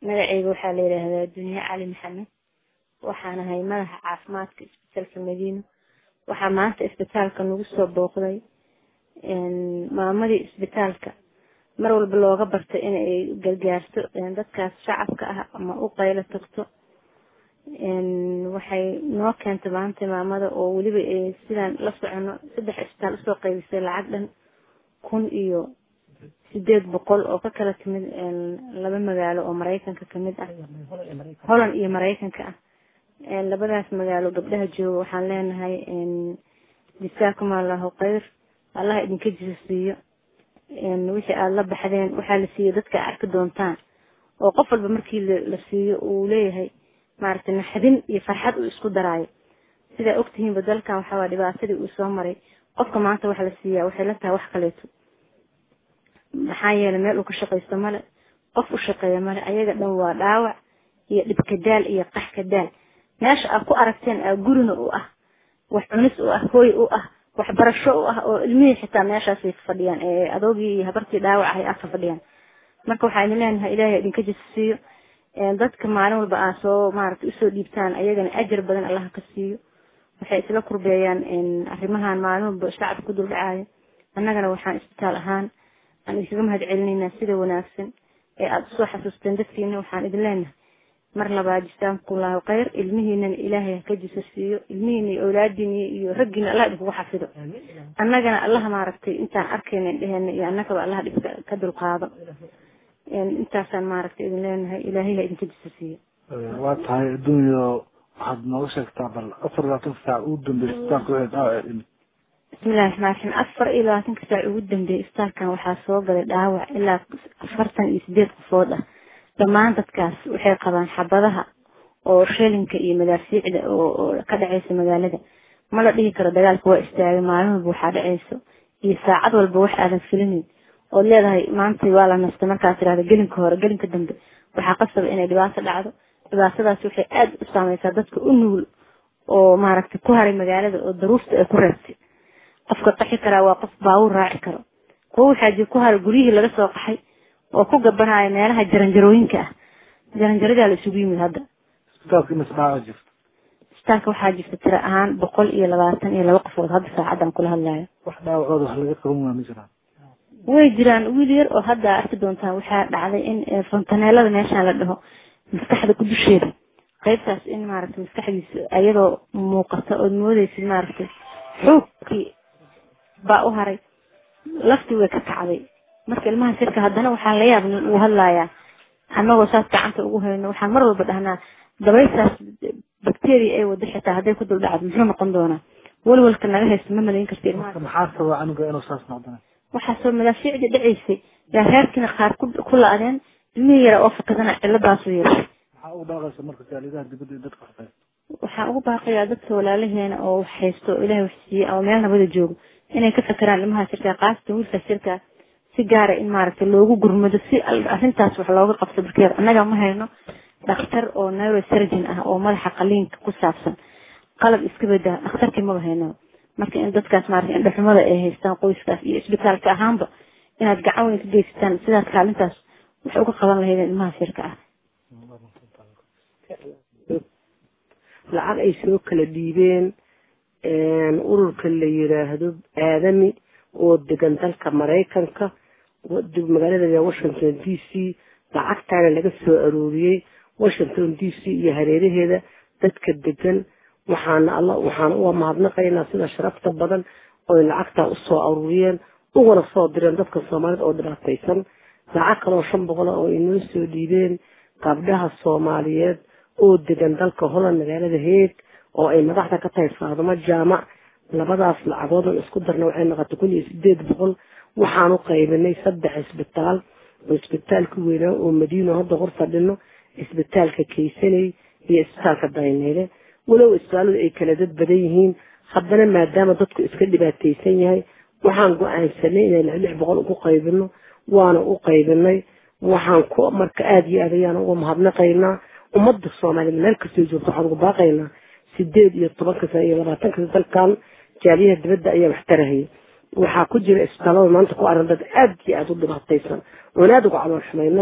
magaceyga waxaa la yidhaahdaa dunye cali maxamed waxaan ahay madaxa caafimaadka isbitaalka madiina waxaa maanta isbitaalka nagu soo booqday maamadii isbitaalka mar walba looga bartay inay gargaarto dadkaas shacabka ah ama u qaylo tagto waxay noo keentay maanta maamada oo weliba sidaan la socono saddex isbitaal usoo qaybisay lacag dhan kun iyo sideed boqol oo ka kala timid laba magaalo oo maraykanka kamid ah holland iyo maraykanka ah labadaas magaalo gabdhaha jooga waxaan leenahay jisaakum allahu khayr allah idinka jisa siiyo wixii aada la baxdeen waxaa la siiyo dadka arki doontaan oo qof walba markii la siiyo uu leeyahay maaragtay naxdin iyo farxad uu isku daraayo sidaa ogtihiinba dalkan waxaa dhibaatadii uu soo maray qofka maanta waxa la siiyaa waxay la tahay wax kaleeto maxaa yeelay meel uu ka shaqaysto male qof u shaqeeya male ayaga dhan waa dhaawac iyo dhibka daal iyo qaxka daal meesha aad ku aragteen aa gurina u ah wax cunis u ah hooy u ah waxbarasho u ah oo ilmihii xitaa meeshaasay fadhiyaan ee adoogii iyo habartii dhaawac ahay aa ka fadhiyaan marka waxaa idin leenahay ilaahay idinka jisasiiyo dadka maalin walba aa soo maaragtay usoo dhiibtaan ayagana ajar badan allaha ka siiyo waxay isla kurbeeyaan arrimahan maalin walba shacabka ku duldhacaayo annagana waxaan isbitaal ahaan aan idinkaga mahad celinaynaa sida wanaagsan ee aada usoo xasuusteen dadkiina waxaan idin leenahay mar labaad jisaakumullahu khayr ilmihiinana ilaahay haka jisa siiyo ilmihiina iyo awlaadiina iyo raggiina allah idinkugu xafido annagana allaha maaragtay intaan arkayna indheheena iyo annagaba allaha dhibka ka dulqaado intaasaan maaragtay idin leenahay ilaahay ha idinka jisa siiyo waa tahay adduunyo waxaad nooga sheegtaa bal afar labaatan saac ugu dambeysay isbitaalka wixii dhaawac imid bismillahi raxmaan raxiim afar iyo labaatanka saac ugu dambeeyay isbitaalkan waxaa soo galay dhaawac ilaa afartan iyo sideed qofood ah dhammaan dadkaas waxay qabaan xabadaha oo shelinka iyo madaafiicda oo ka dhaceysa magaalada ma la dhihi karo dagaalka waa istaagay maalin walba waxaa dhaceyso iyo saacad walba wax aadan filinin ood leedahay maanta waa la nastay markaad tirahda gelinka hore gelinka dambe waxaa qasaba inay dhibaato dhacdo dhibaatadaas waxay aada u saameysaa dadka u nugul oo maaragtay ku haray magaalada oo daruurta ay ku reebtay qofka qaxi karaa waa qof baawur raaci karo kuwa waxaa jir ku haray guryihii laga soo qaxay oo ku gabanaya meelaha jaranjarooyinka ah jaranjaradaa la isugu yimid hadda isbitaalka imis dhaawac jirta isbitaalka waxaa jirta tiro ahaan boqol iyo labaatan iyo laba qofood hadda saacadan kula hadlayo wax dhaawacooda wax laga qaban waa ma jiraan way jiraan wiil yar oo hadda arki doontaan waxaa dhacday in fontaneelada meeshaan la dhaho maskaxda ku dusheeda qaybtaas in maaragtay maskaxdiisa ayadoo muuqata ood moodeysid maaragtay xoogkii baa u haray laftii way ka kacday marka ilmaha sirka haddana waxaa la yaab uu hadlayaa annagoo saas gacanta ugu hayno waxaan mar walba dhahnaa dabaysaas bacteria ay wado xitaa hadday ku dul dhacdo muxuu noqon doonaa walwalka naga haysto ma malayn karta ilmaha maxaa sababa aniga inuu saas noqdana waxaasoo madaafiicdii dhaceysay yaa reerkiina qaar ku la-adeen ilmihii yara oo fakadana ciladaasu yeeshay maxaa ugu baaqaysa marka jaalidaha dibadda iyo dadka waxbay waxaan ugu baaqayaa dadka walaalaheena oo wax haysto oo ilaahay wax siiyey ama meel nabada joogo inay ka fakeraan ilmaha sirkaa qaasatan wiilkaas sirkaa si gaara in maaragtay loogu gurmado si arrintaas wax looga qabto barkeer annaga ma hayno dhakhtar oo neurosurgeon ah oo madaxa qaliinka ku saabsan qalab iska bedaa dhakhtarkii maba hayno marka in dadkaas maaragtay indhaxumada ay haystaan qoyskaas iyo isbitaalka ahaanba inaad gacan weyn ka geysataan sidaas kaalintaas wax uga qaban lahaydeen ilmaha sirka ah lacag ay soo kala dhiibeen ururka la yiraahdo aadami oo degan dalka maraykanka magaalada washington d c lacagtaana laga soo arooriyey washington d c iyo hareeraheeda dadka degan waxaana alla waxaana uga mahadnaqaynaa sida sharafta badan oy lacagtaa usoo aruuriyeen ugana soo direen dadka soomaalida oo dhibaataysan lacag kaloo shan boqol oo inoo soo dhiibeen gabdhaha soomaaliyeed oo degan dalka holland magaalada heeg oo ay madaxda ka tahay faadumo jaamac labadaas lacagoodan isku darna waxay noqotay kun iyo sideed boqol waxaan u qaybinay saddex isbitaal oo isbitaalka weynaa oo madiino hadda hor fadhino isbitaalka kaysaney iyo isbitaalka dayneyle walow isbitaaladu ay kala dad badan yihiin haddana maadaama dadku iska dhibaataysan yahay waxaan go-aansanay inaan lix boqol ugu qaybino waana u qaybinay waxaan ku marka aada iyo aad ayaan uga mahadnaqaynaa ummadda soomaaliyeed meel kastoo joogto waxaan ugu baaqaynaa sideed iyo tobanka sano iyo labaatanka sano dalkan jaaliyaha dibadda ayaa wax tarahaya waxaa ku jira isbitaalada maanta ku aran dad aada iyo aada u dhibaataysan oon aada uga calool xumaynay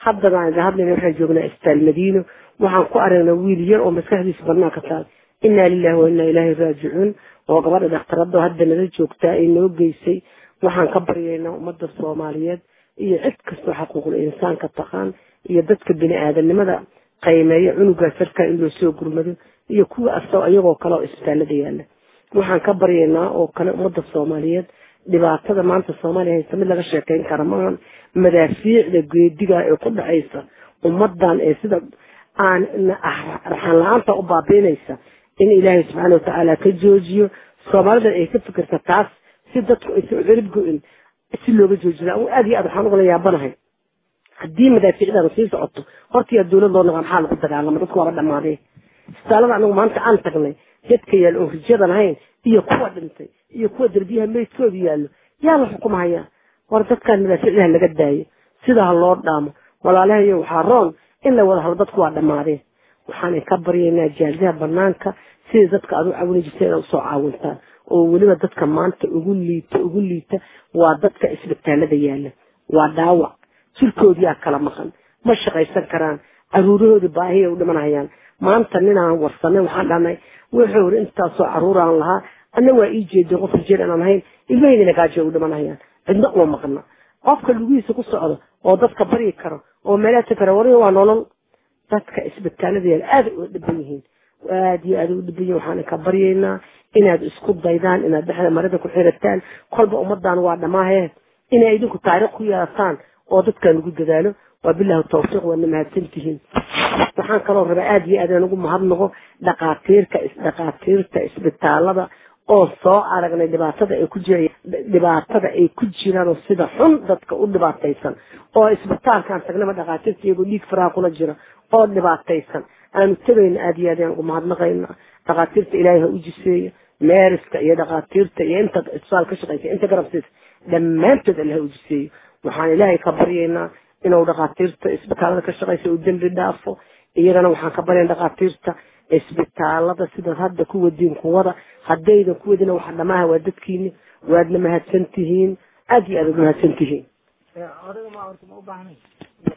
haddana aan idin hadlayna waxaan joognaa isbitaal madiino waxaan ku aragnaa wiil yar oo maskaxdiisa banaanka taal inaa lilahi wa inaa ilaahi raajicuun oo gabadha dhakhtarada hadda nala joogtaa ay noo geysay waxaan ka baryaynaa ummadda soomaaliyeed iyo cid kastoo xaquuqul insaanka taqaan iyo dadka bini aadanimada qaymeeya cunugaas sarkaa in loo soo gurmado iyo kuwa asao iyagoo kale oo isbitaalada yaala waxaan ka baryaynaa oo kale ummadda soomaaliyeed dhibaatada maanta soomaaliya haysta mid laga sheekeyn kara maahan madaafiicda geediga ee ku dhacaysa ummadan ee sida aan raxaan la-aanta u baabiinaysa in ilaahay subxaana watacaala ka joojiyo soomaalidan ay ka fikirta taas si dadku aysan u cirib go-in si looga joojiya aad iyo aad waxaan ugala yaabanahay haddii madaafiicdan sii socoto hortiyaa dawlad loo naqa maxaa lagu dagaalama dadku waaba dhamaadee isbitaalada anagu maanta aan tagnay dadka yaal oon rijada lahayn iyo kuwa dhintay iyo kuwa derbiyaha meydkooda yaallo yaa la xukumahayaa war dadkaan madaafiicdaha laga daayo sida ha loo dhaamo walaalahayo waxaa roon in la wada halo dadku waa dhamaadeen waxaan ka baryaynaa jaalidaha banaanka sidai dadka aad u caawini jirta inaad usoo caawintaan oo weliba dadka maanta ugu liita ugu liita waa dadka isbitaalada yaala waa dhaawac jirkoodiyaa kala maqan ma shaqaysan karaan caruurahooda baahiya u dhimanayaan maanta ninaan warsanay waxaan dhahnay wuxuu iri intaasoo caruuraan lahaa anna waa ii jeeday qof rijeer inaan ahayn ilmahaydina gaajo u dhimanayaan cidna uma maqna qofka lugihiisa ku socdo oo dadka baryi karo oo meelaata kara wari waa nolol dadka isbitaalada yaal aada u dhiban yihiin aada iyo aada u dhiban yihin waxaan ka baryaynaa inaad isku daydaan inaad dhexda marada ku xirataan kolba ummadan waa dhamaahe inay idinku taariikh ku yeelataan oo dadkan ugu dadaalo waa bilahi tawfiiq waadna mahadsantihiin waxaan kaloo rabaa aada iyo aad aan ugu mahadnaqo dhaqaatiirka dhaqaatiirta isbitaalada oo soo aragnay dhibaatada ay ku jira dhibaatada ay ku jiraan oo sida xun dadka u dhibaataysan oo isbitaalkaan tagnaba dhaqaatiirta iyagoo dhiig faraha kula jira oo dhibaataysan aanu tagayna aada iyo aad aan ugu mahadnaqayna dhaqaatiirta ilaahay ha u jiseeyo meeriska iyo dhaqaatiirta iyo inta isbitaal ka shaqaysa inta garabsiisa dhammaantood alla ha u jiseeyo waxaan ilaahay ka baryaynaa inuu dhaqaatiirta isbitaalada ka shaqaysa uu dembi dhaafo iyagana waxaan ka baryaynaa dhaqaatiirta isbitaalada sidaad hadda ku wadiin kuwada haddaydan ku wadina waxa dhamaaha waa dadkiini waadna mahadsan tihiin aada iyo aad uga mahadsan tihiin